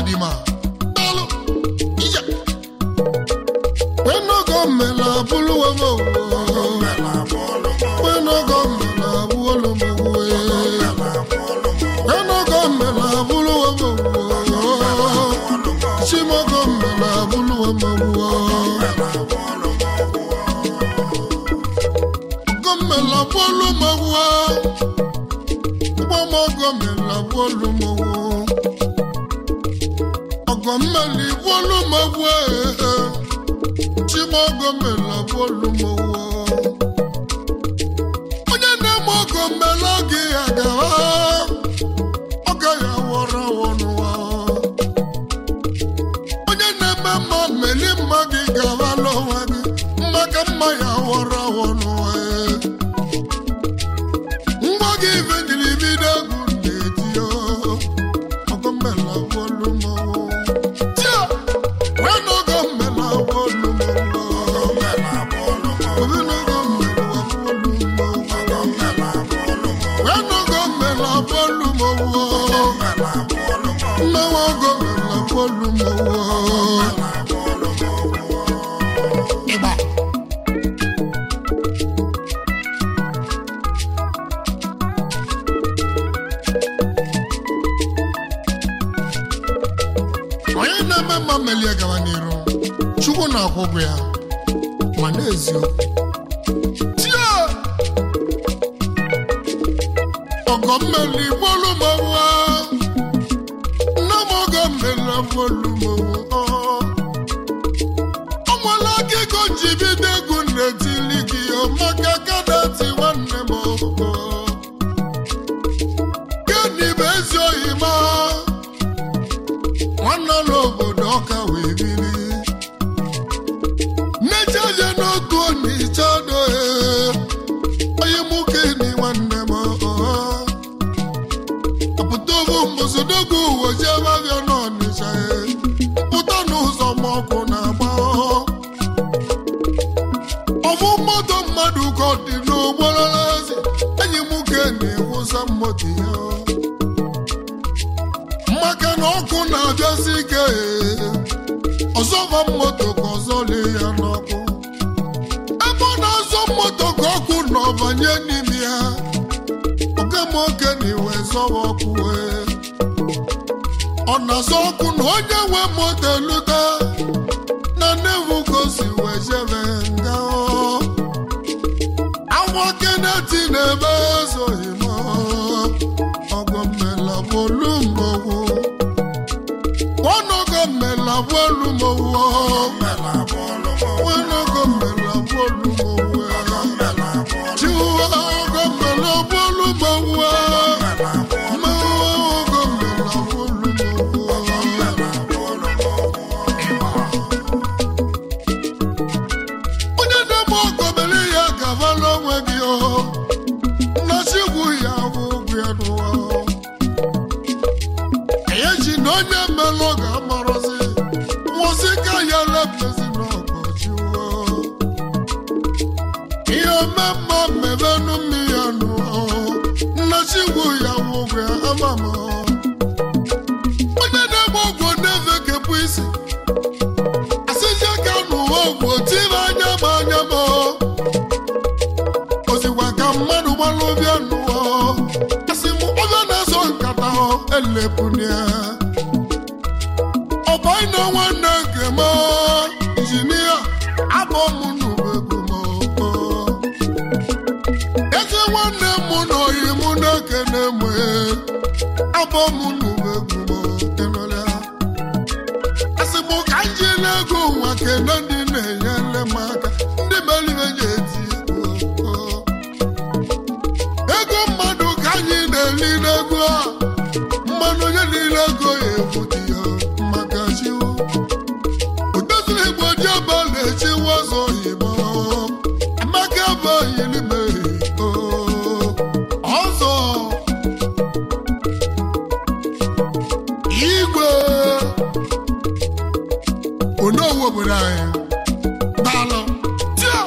dima daalụ ija wenogo mmela bụlụwa m wenogo mmela bụlụ m wenogo mmela bụlụwa m chimogo mmela bụlụwa m gọmmela bụlụ m gbọmọgọmela bụlụ m ọgọmmeli bụlụ m chimọgọmela bụlụ m onye na-eme ọgọmmela gị ya gawa ọ gaghị awọrọ awọ n'ụwa onye na-eme mma meli mma gị gawa n'onwe gị mma ka mma ya awọrọ awọ n'ụwa ngwa gị ifejiri bido egwu na-eti ọgọmmela bụlụ m tia wee n'ọgọmmela bụlụ m onye na-eme mma melie gawa n'iru chukwu na-akwụ ụgwọ ya ma n'eziokwu tie ọgọ mmeli bolu mọwụwa nne m ọgọ mmeli bolu mọwụwa ọ nwere akụkọ ji bido egwu na-etili gị ọ maka kadati nwanne m ọgọ gịnị bụ ezi oyi ma nwanne n'obodo ọka wee biri nnechaje n'otu onyicha dohe onye nwoke ni nwanne m apụta obu mbụzodogwu uwe jebe abịa n'ọnịcha pụta n'ụzọ ma ọkụ na-agba ọfụ mmadụ mmadụ ka ọ dị n'ụgbọrọ eze enyi m nwoke na-ewusa mmoto ya maka na ọkụ na-abịazi ike ọzọba moto ka ọzọ lee ya n'ọkụ ebe ọ na-azọ moto ka ọkụ na ọbanye n'ime ya oke m oke na iwe zọwa ọkụ wee ọ na-azọ ọkụ na onye nwe moto elute na nevu ka o si wee jebe nga awa keneti na-ebe ezoghị m ọgọ mmela bolu mmọnwụ wọnọgọ mmela bolu mmọnwụ wọnọgọ mmela bolu mmọnwụ chiwa ọgọ mmela bolu mmọnwụ mmọnwụ ọgọ mmela bolu mmọnwụ onye na-eme ọgọ mere ya gaba n'onwe gị o nnọchikwu ya bụ ụgwọ ya n'ụwa eji na onye mmelụ ga-amarọzi nwụsị ka ya lepezi n'ọgọchi ihe omemma mmebenu mmiri ya nụọ nnọchikwu ya bụ ụgwọ ya amama onye na-egbe ọgwụ na-efekepụ isi asịje ka n'ụwa ọgwụ tiri anya ma anya ma ozikwa ka mmadụ gbalụ bịa n'ụwa asị m onye na-azọ nkata elepụnia ọbọị na nwanne nke m injinia abụ m n'ubegbu m ezi nwanne m na oyi m na-ekene m abụ m n'ubegbu m enụlịa asị m ka m ji n'ego nwa kene ndị na-enyere m aka ndị melibe ji eti egwu ego mmadụ ka anyị na-eli n'ego a mmanụ onye niile ego ya ebute ya maka chiwo odoziri igbo ji ọba na-echiwa ọzọ oyibo amaka ebe oyilime ọzọ igwe onowu obodo anyị daalụ tia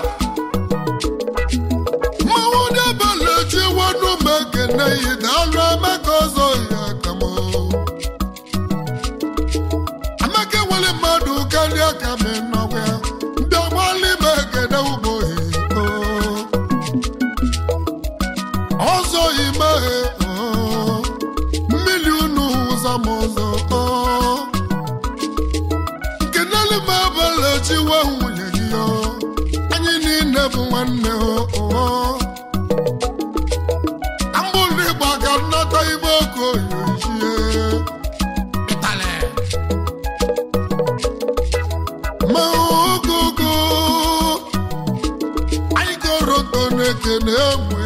mmanwụ debela echiwanu m ekene yi daalụ emeka ọzọ ya ka m chi wee nwunye gị o anyị niile bụ nwanne o o ambụlụ ịgba ka nnata ibe oke oyichie ịtalị ma ogogo anyị goroto na-ekene enwe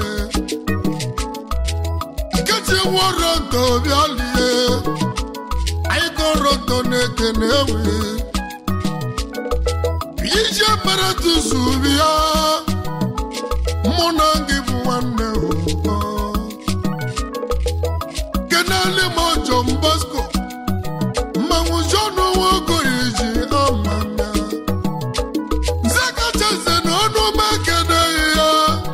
nkechi woroto bịalie anyị goroto na-ekene enwe ije mere tuzu bịa mụ na gị bụ nwanne ụkọ kenali m ọjọ mbasko mmanwụ jọnụ nwokoye ji ama ya nze kacha nze na ọnụ m ekeneghị ya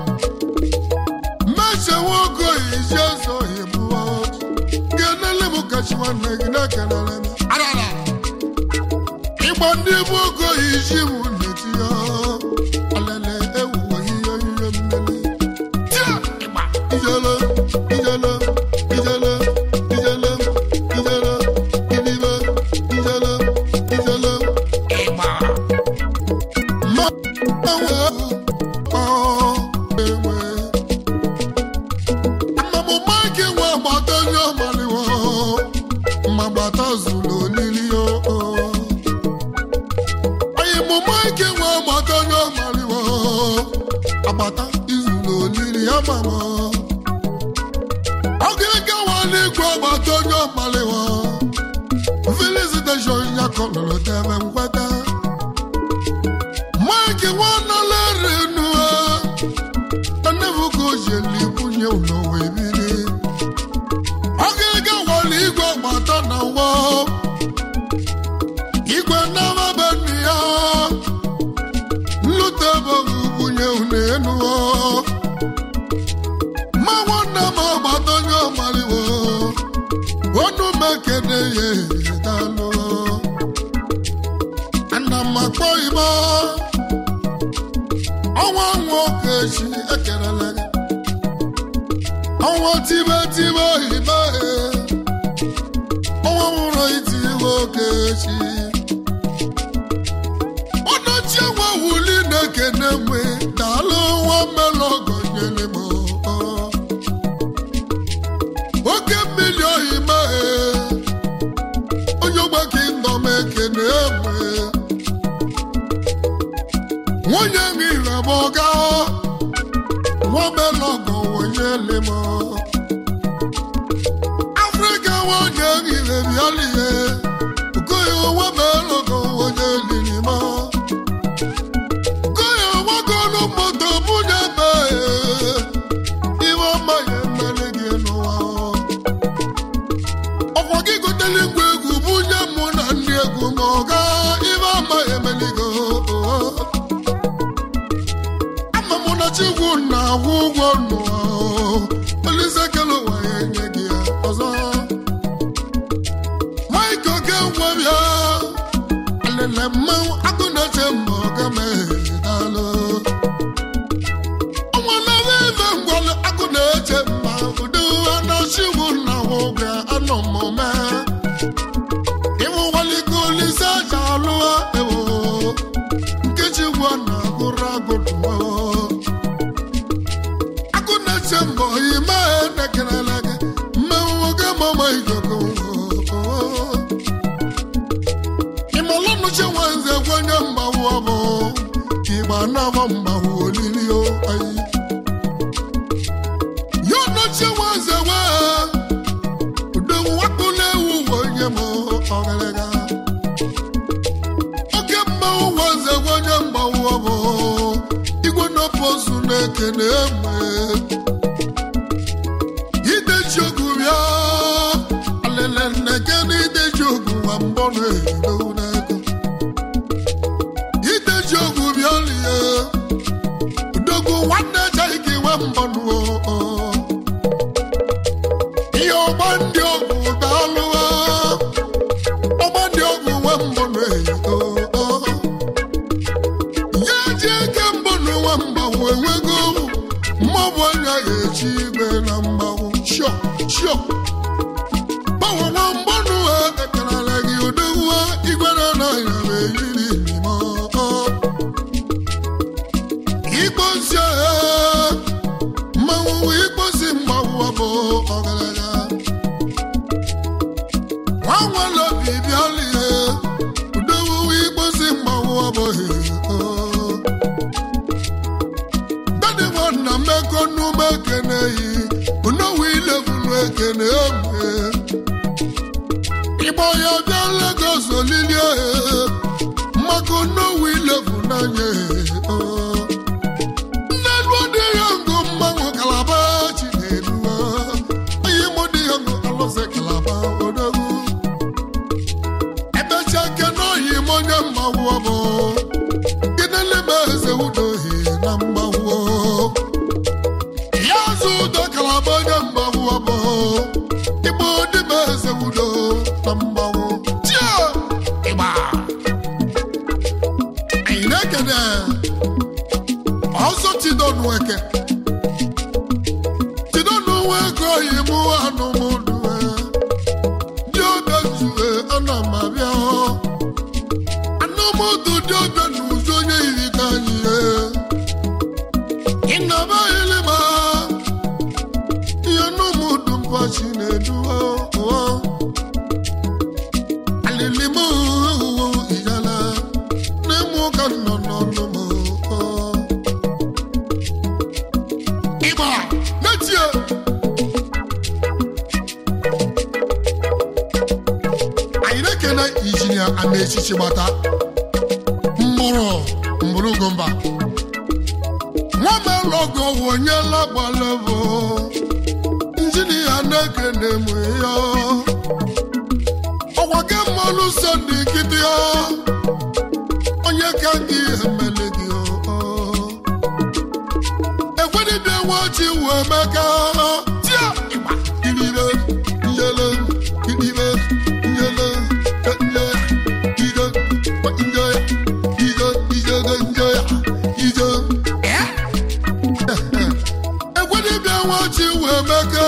mmeche nwokoye ji ezoghị bụọ kenali m kachi nwanne gị na-ekenele m arara ịgba ndị bụ okoye ji m n'eti ya alele ewuwe ihe ihe mmiri tia ịgba ijele ijele ijele ijele ijele idibe ijele ijele ịgba ma enwe ọ enwe mmamụma gị nwe agbata onye ọmaliwo mmagbata zuru olili o onye mụma ike nwe agbata onye ọmaliwo agbata izuru olili ya mama ọgịga waligwe agbata onye ọmaliwo felicitation ya kọlọrọ tebe nkweta mike nwanalere nua enebuka ojeli bunye ụlọ wee biri ọgịga waligwe agbata na nwa igwe nnamaba nne ya nlute bọghị bunye unu ma nwanne m agbata onye ọmaliwo onu m ekene ya dalụ ana m akpọ igbo ọnwa nwoke chi ekerela gị ọnwa tibe tibe oyibe ọnwa nwụrụ iti nwoke chi ọnọchie nwa wuli na-ekene mwe daalụ nwa mmelọgọ nyere m ọ. oke mmiri ohime onye ogbake ndọ m ekene mwe nwunye nhire m ọga nwa mmelọgọ wonyele m afrịka nwanyị nhire bịalie okoye nwa mmelọgọ wonye lili m Goya wagolo moto bunye be Iwe ọma ya emere gị n'ụwa Ọkwa gị gotele ngwa egwu bunye mụ na ndị egwu ma ọ ga iwe ọma ya emere gị Ama mụ na Chukwu na-akwụ ụgwọ n'ụwa Olise kele ụwa ya enye gị ya ọzọ Mike oke ngwa bịa alele mmanwụ agụ na-eche mma ọga mehdalụ ọnwa na-ewe ebe ngwalụ agụ na-eche mma udo anachigbu na ụga anọ mmụme ịwụ waliko olise aja alụwa ewo nkechi gwa na agụrụ agụdụwa agụ na-eche mba oyi mee nekerela gị mmenwu oge mama igogo ịmalọnụchi nwanze gwenye mgbanwu ọbụ igba nabọ mgbanwu olili o ayi ya nọchi nwanze wee udowu wakpụla ewu onye m ọgịrịga oke mmanwụ nwanze gwenye mgbanwu ọbụ igwe nọpụozu na-ekene egbe ideji ogu bịa alele nneke na ideji ogu nwa mbọ na-edo n'ego ideji ogu bịa lie udogwu nwanne echeghị ka iwe mbọ nuo ihe ọgba ndị ọgwụ daalụwa ọgba ndị ọgwụ nwe mbọ na-edo ya ji eke mbọ n'ụwa mgbanwe enwego mmọbụ anya ga-echi igwe na mgbanwe shio shio gbanwenwe mgbanụ ekerala gị odogwuo igwe na anaghị m eyiri n'ime injinia ọzọ tidonu eke tidonu eke oyibo anụmụdue dị obe zue ana m abịa anụmụdụ dị obe na ụzọ onye yiri ka anyị ịnaba ilima ihe anụmụdụ mpachi na-eduwa alilimu ijala n'ịmụ ka nọ n'ọnụ m ịgba n'etie anyị na-ekene injinia amaechichi gbata mgbụrụ mgbụrụgomba nwamelọgọ wonyela gbalebụ injinia na-ekene m ya ọgwa gị mmanụ sọnde nkịtị ya onye ka gị emele gị ekwenibịa nwachi wee meka tia ịgba iribe njele iribe njele nje ije nje ije ije nje ije ekwenibịa nwachi wee meka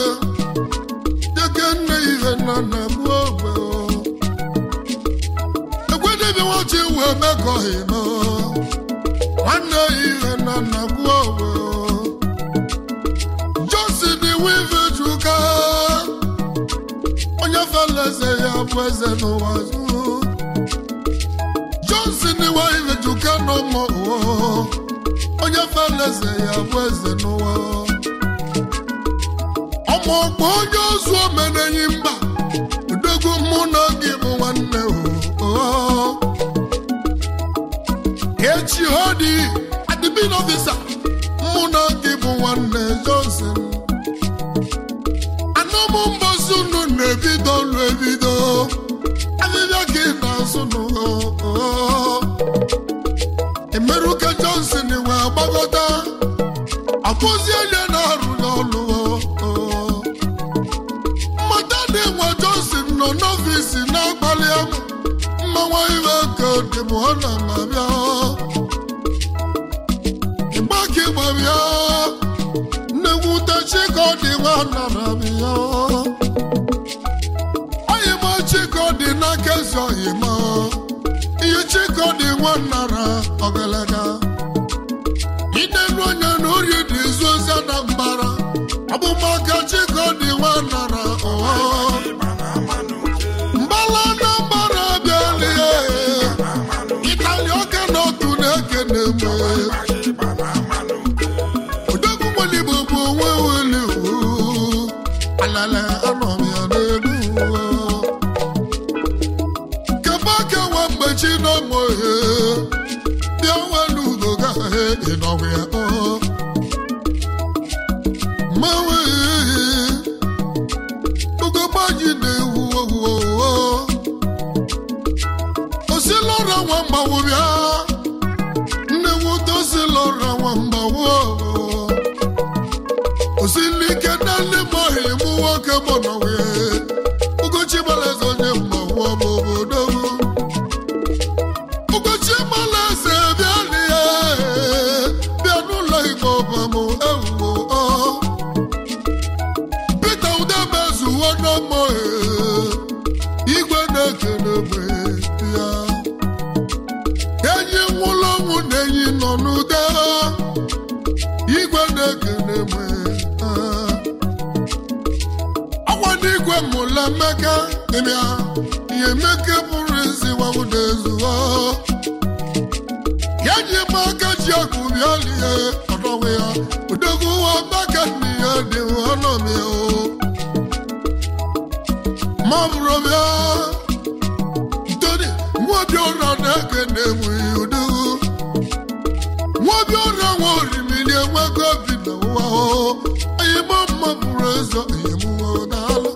deke nne ihe nna nna m ogbe ekwenibịa nwachi wee mekọghị m nwanne ihe nna nna m ogbe Johnson wive juka onye fela eze ya bụ eze n'ụwa zụ Johnson wive juka n'ụmụ ụwa onye fela eze ya bụ eze n'ụwa ọmụ ọkpọ onye ozu omenenyi mba udogwu mụ na gị bụ nwanne o echi ọ dị adịbin ọfisa mụ na gị bụ nwanne Johnson anụmụ mbọsi unu na-ebido ọlụ ebido ahịhịa gị na-azụ n'ụwa emeruka Johnson wee gbagọta akpụzi onye na-arụ n'ọlụ mmata dị nwa Johnson nọ n'ọfisi na-akpali amụ mmanwa iwe ka dị m ọ na mabịa ịgbaka ịgbabịa nnegwute chikọdị nwa nara bịa oyima chikọdị n'aka ezi oyima ihe chikọdị nwa nara ọgalaga idelu onye na ori dị izu ozi na mbara ọbụmaka chikọdị nwa nara ọha mbala na mbara bịalie ịtali ọka na otu na-ekene mgbe odogwu nwere igbo bụ onwe weli alala anọ m ya n'elu kebe kewa mgbe chi n'ọmụ ihe bịa welu ugo gaghị ịnọgwụ ya mmanwe ugogbaji na-ewu owuwo osilọra nwa mgbanwu bịa nnewute osilọra nwa mgbanwu osilike nne mọhị mụ nwoke mọnọwe ugochi gbalaeze onye mgbanwu ọbụ obodo ugochi gbalaeze bịa lie bịa n'ụlọ igbo ọbamụ ewuwo Pita udemezuwo n'ọmọ igwe na-ekele mgbe ya enyi nwụrụ ọnwụ na enyi nọ n'ude igwe na-ekele mgbe ọgwa n'igwe mụla mmeka ịbịa ihe mmeke pụrụ isi wawude ezuwo ya ji m aka ji akụ bịa lie ọdọwe ya udogwu wa maka nne ya dị ọnọm ya o ma ọ bụrụ bịa ntoni nwobi ụra na-ekene enweghị udogwu nwobi ụra nwa orimiri enwego obi na ụwa o oyimo mma bụrụ ezo oyimụwa n'ala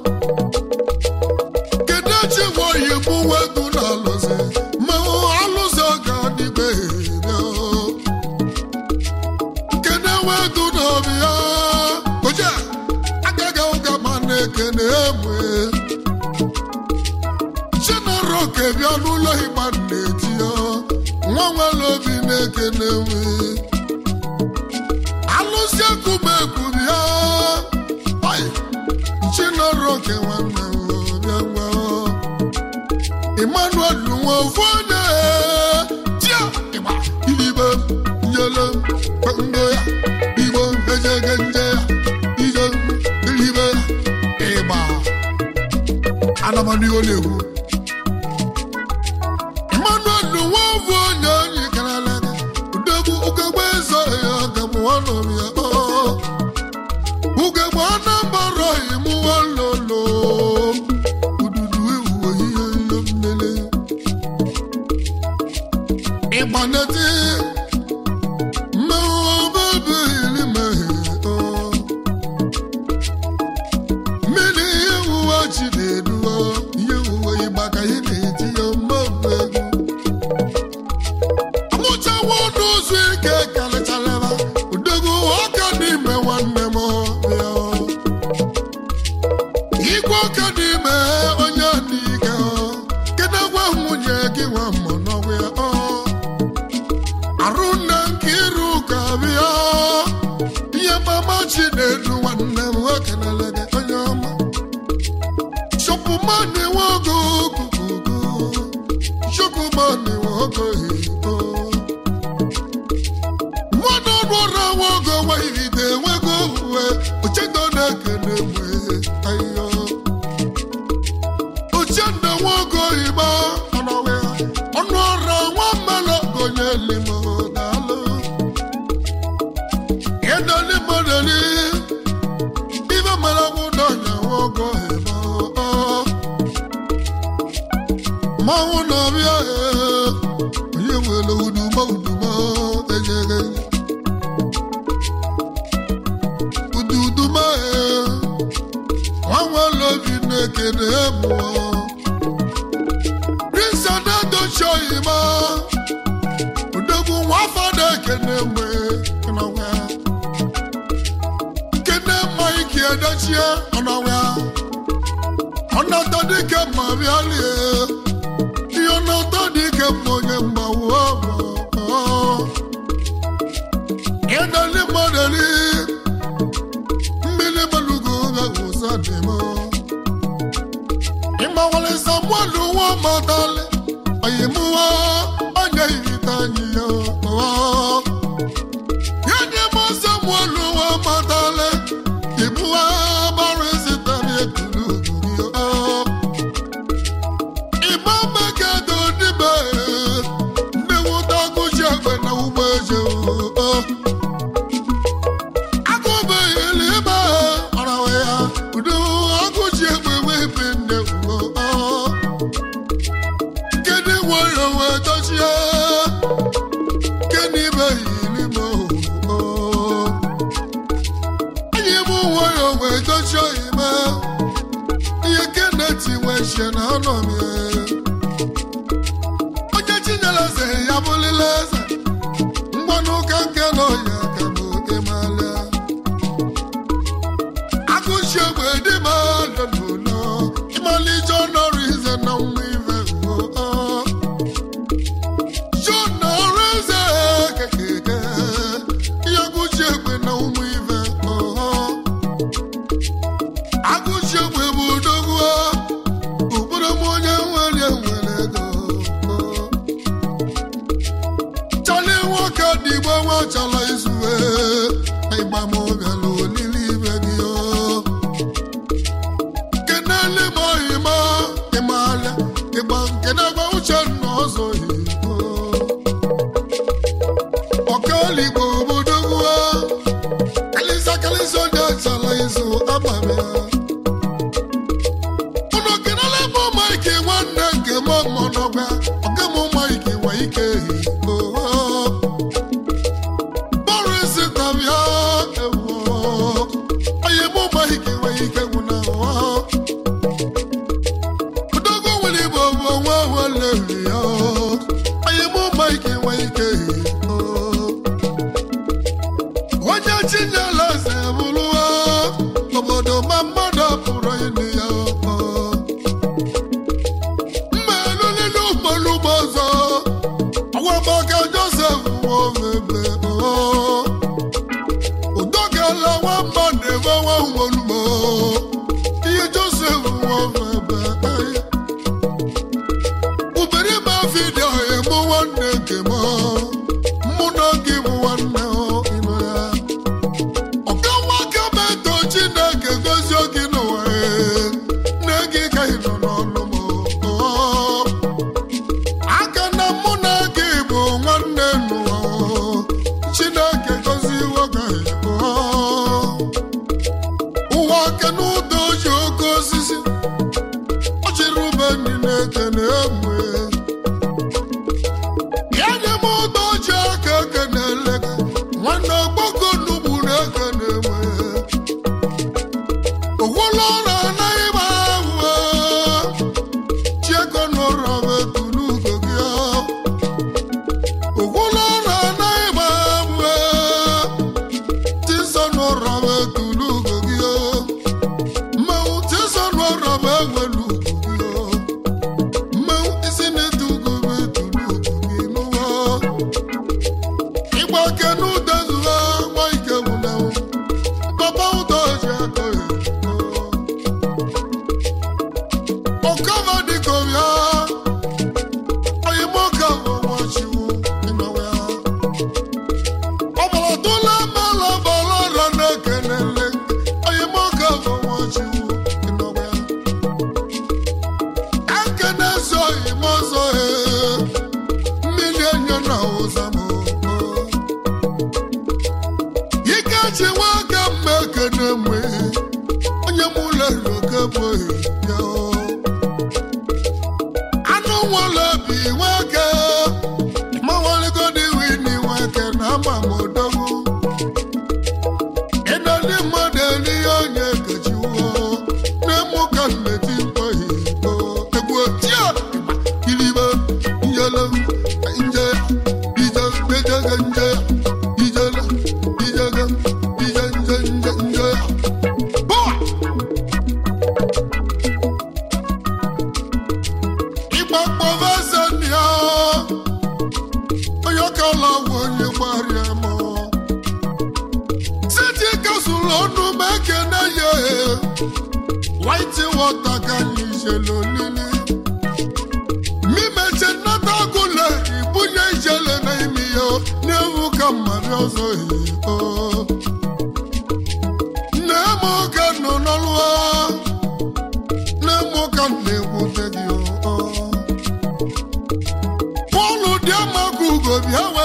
kedu echi nwa oyimụ wegu na alụzi ma alụzi ọga n'igwe bịa kene wedu n'obi ya oje agaghị ụga ma na-ekene emwe chinaro kebịa n'ụlọ ịgba na-eti ya nwa nwere obi na-ekene nwe alụsị ekuba ekwubi ya chinọrọ oke nwanne m bịa ngwa emmanuel nwa ofu onye tia ịgba ilibe njele ngo ya igbo ejege nje ya ije ilibe ịgba anamanigo na-ekwu emmanuel nwa ofu onye onye karala udegbu ugegbe eze ya ọgabụ ọnọm ya ugegbe anambara imuwa lolo ududu ewu oyiye ihe mmele ịgbaneti mmewobebe ilimehe mmiri ihe wuwe chi na-eduo ihe wuwe ịgbaka ihe na-eti ya mmemme egwu amụchawa ọnụ ụzọ ike karịcharịba udegwu ọka n'ime nwanne m bịa igwe ọka n'ime onye n'ike kedu gwa nwunye gị nwa mmụ n'ọgwụ ya ọ arụ nne nke iru ụka bịa ihe mama chi na-edu nwanne m nwoke na-elede onye ọma shọpụmani nwogo kukuku shọpụmani nwogo hiko mmadụ ọrụ ọrụ nwogo nweghide nwego uwe uchendo na-ekene mgbe ahịhịa uchendo nwogo igba ọnọwe ọnụ ọrụ nwa mmanụ gonye limo daalụ ịdọli mmadụli ibe mara nwụdọ nya nwogo igba mmanwụ na-abịa onye nwere uduma uduma ejere ududuma nwa nwere obi na-ekene mụọ Prince na-edochi oyima odogwu nwa fada ekene mgbe ọnọwa kene mma ike edochie ọnọwa ọnọtọ dike mma bịalie ihe ọnọtọ dike mma onye mgbawu ọgbọ ịdọli mmadụli mmiri malugo ga-awụsa dị m ịmawale samuel nwa matali oyimuwa onye irita anyị ya ya dị m samuel nwa matali ibuwa bara ezitari ekulu uguru ịgba mmekedo dịbe ndị nwụta gụji egbe na ụgbọ eje agụbeghị eluigbe ọrawa ya udo agụji egbe webe nne ugo kedu nwere wee dochie kedu ibeghị eluigbe anyị bụ nwere wee dochie ime ihe keneti wee shie na anọ m ya onye chinyere eze ya bụlile eze mgbanụ ụka nke nọ ya ka bụ ịmalịa agụchi egbe dị ma lọlọlọ ịmalije ọnọrụ ize na nwa ive ugo John ọrụ eze kekeke ihe agụchi egbe na ụmụ ive ọhọ agụchi egbe bụ odogwu ụkpụrụ m onye nwere nwere ego chọla nwoke dị igbo nwa chọrọ izue ịgba m bịala olili ibe gị o kenele m ohima ịmala ịgba nke na-agba uche nna ọzọ igbo ọkaligbo obodo gwa kalịsa kalịsa onye chọrọ izu abalị unu kenele m maịkị nwanne nke m mọnọgwa ọga m maịkị nwe ike oho Boris tabia ewo onye mụ maịkị nwe ike gwụ na ụwa udogo nwere igbo bụ nwa nwere ya onye mụ maịkị nwe ike onye chinyela eze bụrụ obodo ma ọta ka anyị jele olili mimeche nnata agụle ibunye ijele n'ime ya n'ewu ka mmadụ ọzọ eyo nne m oge nọ n'ọlụ nne m ka m na-ekwute gị o pọlụ dị amaga ugo bịa